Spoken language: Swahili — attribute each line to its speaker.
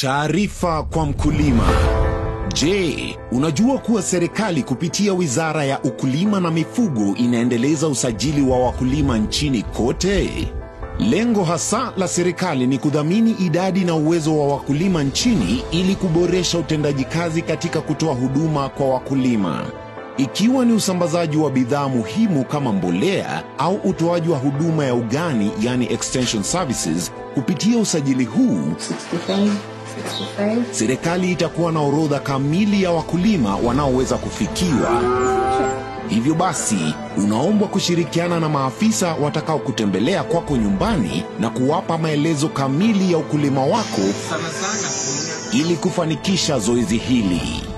Speaker 1: Taarifa kwa mkulima. Je, unajua kuwa serikali kupitia Wizara ya Ukulima na Mifugo inaendeleza usajili wa wakulima nchini kote? Lengo hasa la serikali ni kudhamini idadi na uwezo wa wakulima nchini ili kuboresha utendaji kazi katika kutoa huduma kwa wakulima. Ikiwa ni usambazaji wa bidhaa muhimu kama mbolea au utoaji wa huduma ya ugani yani extension services kupitia usajili huu
Speaker 2: 65, 65.
Speaker 1: serikali itakuwa na orodha kamili ya wakulima wanaoweza kufikiwa. Hivyo basi, unaombwa kushirikiana na maafisa watakaokutembelea kwako nyumbani na kuwapa maelezo kamili ya ukulima wako ili kufanikisha zoezi hili.